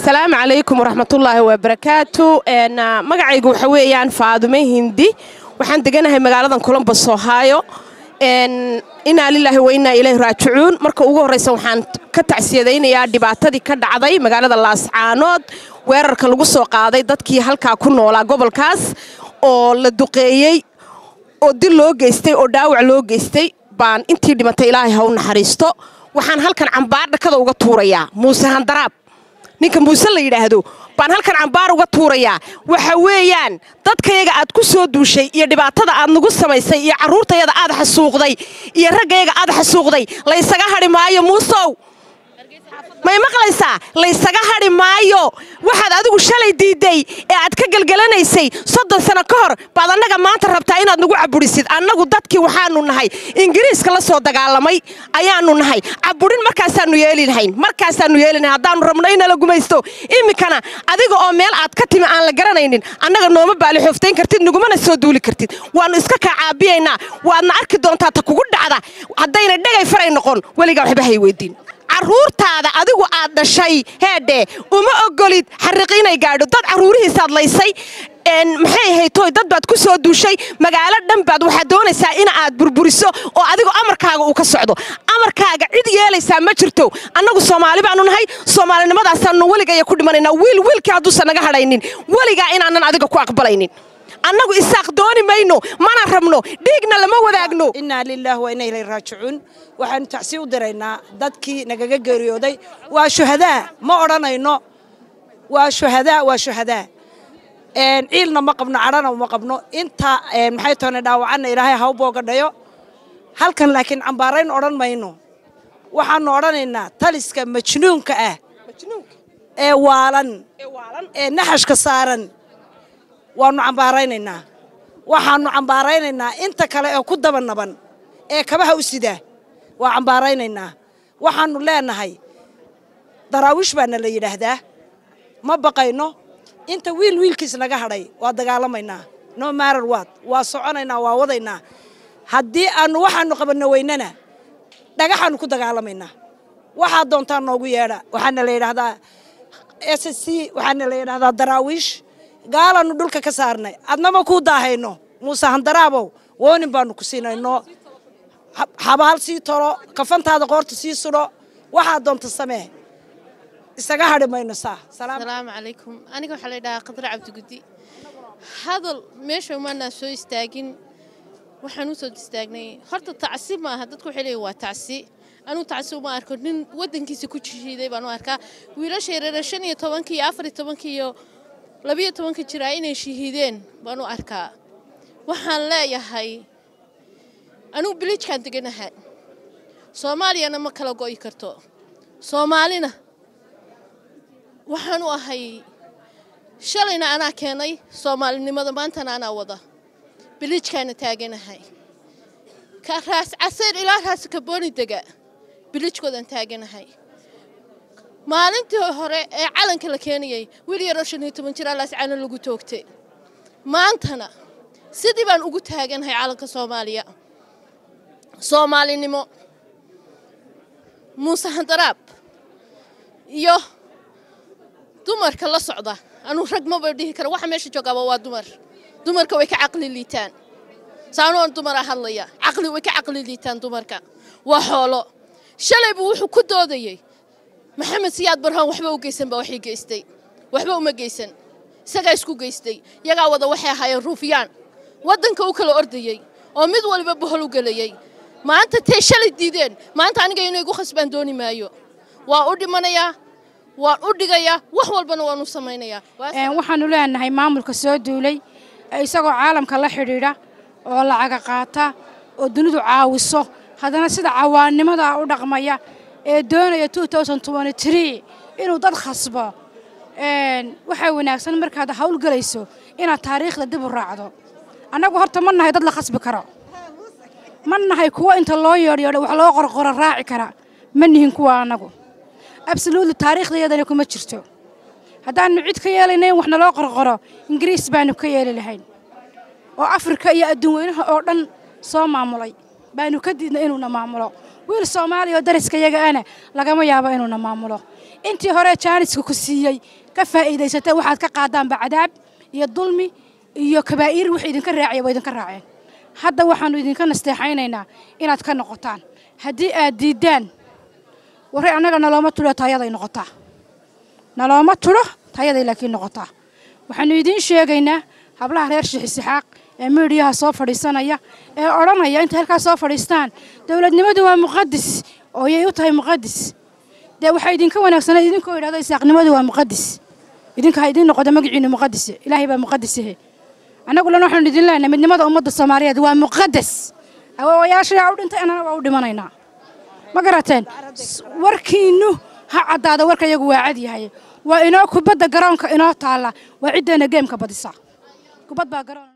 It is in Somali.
asalaamu calaykum waraxmatullaahi wabarakaatu magacaygu waxa weeyaan faadume hindi waxaan deganahay magaaladan colombos ohio inaa lilaahi wa innaa ilayhi raajicuun marka ugu horraysa waxaan ka tacsiyadaynayaa dhibaatadii ka dhacday magaalada laascaanood weerarka lagu soo qaaday dadkii halkaa ku noolaa gobolkaas oo la duqeeyey oo dil loo geystay oo dhaawac loo geystay baan intii dhimatay ilaahay ha u naxariisto waxaan halkan cambaar dhakada uga tuurayaa muuse handaraab ninka muuse la yidhaahdo baan halkan cambaar uga tuurayaa waxa weeyaan dadkayaga aad ku soo duushay iyo dhibaatada aad nagu samaysay iyo carruurtayada aad xasuuqday iyo raggayaga aad xasuuqday laysaga hadhi maayo muusow may maqlaysaa laysaga hadhi maayo waxaad adigu shalay diidday ee aad ka gelgelanaysay soddon sano ka hor baad annaga maanta rabtaa inaad nagu caburisid annagu dadkii waxaanu nahay ingiriiska la soo dagaalamay ayaanu nahay caburin markaasaanu yeeli lahayn markaasaanu yeeli lahayn haddaanu rabno inala gumaysto iminkana adiga oo meel aad ka timi aan la garanaynin annaga nooma baali xooftayn kartid nagumana soo duuli kartid waannu iska kaa caabiyaynaa waadna arki doontaa ta kugu dhacda haddayna dhegay faray noqon weligaa waxba hay weydiin carruurtaada adigu aad dhashay heedhe uma ogolid xariqi inay gaadho dad carruurihiisaad laysay maxay ahaytoy dad baad ku soo duushay magaalo dhan baad waxaad doonaysaa in aad burburiso oo adigu amarkaaga uu ka socdo amarkaaga cid yeelaysaa ma jirto annagu soomaali baanu nahay soomaalinimadaasanu weligaya ku dhimanaynaa wiil wiilkii hadduusan naga hadhaynin weligaa inaanan adiga ku aqbalaynin annagu isaaq dooni mayno mana rabno dhiigna lama wadaagno innaa lilaahi wa inna ilayhi raajicuun waxaanu tacsi u diraynaa dadkii nagaga geeriyooday waa shuhadaa ma odhanayno waa shuhadaa waa shuhadaa ciilna ma qabno cadhana ma qabno inta maxay toona dhaawacanna ilaahay ha u boogadhayo halkan laakiin cambaarayn odhan mayno waxaanu odhanaynaa taliska majnuunka ah ee waalan ee naxashka saaran waannu cambaaraynaynaa waxaannu cambaaraynaynaa inta kale ee ku daba naban ee kabaha u sidaa waa cambaaraynaynaa waxaannu leenahay daraawiish baana la yidhaahdaa ma baqayno inta wiil wiilkiis naga hadhay waa dagaalamaynaa no marar waad waa soconaynaa waa wadaynaa haddii aannu waxaannu qabanno weynana dhagaxaannu ku dagaalamaynaa waxaad doontaa noogu yeedha waxaana la yidhaahdaa s c waxaana la yidhahdaa daraawiish gaalaannu dhulka ka saarnay adnama kuu daahayno muuse handaraabow woonin baannu ku siinayno xabaal sii tolo kafantaada qoorta sii sudho waxaad doonta samee isaga hadhi mayno saa asalaamu calaykum aniga waxaa la ydhahaa khadra cabdiguddi hadal meesha umaanaa soo istaagin waxaan u soo istaagnay horta tacsi maaha dadku waxay leeyihin waa tacsi anuu tacsi uma arko nin waddankiisa ku jishiiday baan u arkaa wiilasha yareere shan iyo tobankii iyo afar iyo tobankii iyo labiyo tobanka jiraa inay shahiideen baan u arkaa waxaan leeyahay anugu bilijkaan deganaha soomaaliyana ma kala go'i karto soomaalina waxaan u ahay shalayna anaa keenay soomaalinimada maantana anaa wada bilijkaana taaganahay ka raas casayr ilaa raas kabooni dega bilijkoodaan taaganahay maalintii hore ee calanka la keenayay wiil yaroo shan iyo toban jir alaascaano lagu toogtay maantana sidii baan ugu taaganahay calanka soomaaliya soomaalinimo muuse handaraab iyo dumarka la socda anuu rag maba dhihi kara waxa meesha joogaaba waa dumar dumarka way ka caqli liitaan saanoon dumaraa hadlaya caqli way ka caqli liitaan dumarka waa xoolo shalaybu wuxuu ku doodayey maxamed siyaad barhaan waxba u geysan baa waxii geystay waxba uma geysan isagaa isku geystay yagaa wada waxay ahaayeen ruufyaan waddanka u kala ordayey oo mid waliba bohol u gelayey maanta tee shalay diideen maanta aniga inay igu khasbaan dooni maayo waa u dhimanayaa waan u dhigayaa wax walbana waan u samaynayaa waxaannu leenahay maamulka soo duulay isagoo caalamka la xidhiidha oo lacaga qaata oo dunidu caawiso haddana sida cawaannimada u dhaqmaya ee doonaya inuu dad khasbo waxaa wanaagsan markaad hawlgelayso inaad taariikhda dib u raacdo annagu horta ma nahay dad la khasbi karo ma nahay kuwo inta loo yeedhyeedho wax loo qorqoro raaci kara ma nihin kuwa annagu absoluutli taariikhdayadana kuma jirto haddaannu cid ka yeelayna in wax naloo qorqoro ingiriis baannu ka yeeli lahayn oo afrika iyo adduun weynaha oo dhan soo maamulay baannu ka diidna inuuna maamulo wiil soomaaliya oo dariska yaga ana lagama yaabo inuuna maamulo intii hore jaaniska ku siiyey ka faa'iidaysatay waxaad ka qaadaanba cadaab iyo dulmi iyo kabaa'iir wixii idinka raacaya waa idinka raaceen hadda waxaannu idinka nasteexaynaynaa inaad ka noqotaan haddii aad diiddaan warre annaga nalooma tudho tayaday noqotaa nalooma tudho tayaday laakiin noqotaa waxaannu idiin sheegaynaa hablaha reer shiixisixaaq ee miidhiyaha soo fadhiisanaya ee odhanaya intay halkaas soo fadhiistaan dowladnimadu waa muqadis oo yay u tahay muqadis dee waxaa idinka wanaagsanay idinkoo idhahdo isaaqnimadu waa muqadis idinka ha idiin noqodo magaciinu muqadise ilaahay baa muqadisahe annaguna waxaanu idin leenahay midnimada ummadda soomaaliyeed waa muqadas awoowayaashayaa u dhintay annana waa u dhimanaynaa ma garateen warkiinnu ha caddaada warka iyagu waa cad yahay waa inoo kubadda garoonka inoo taalla waa ciddeena geemka badisa kubad baa garoon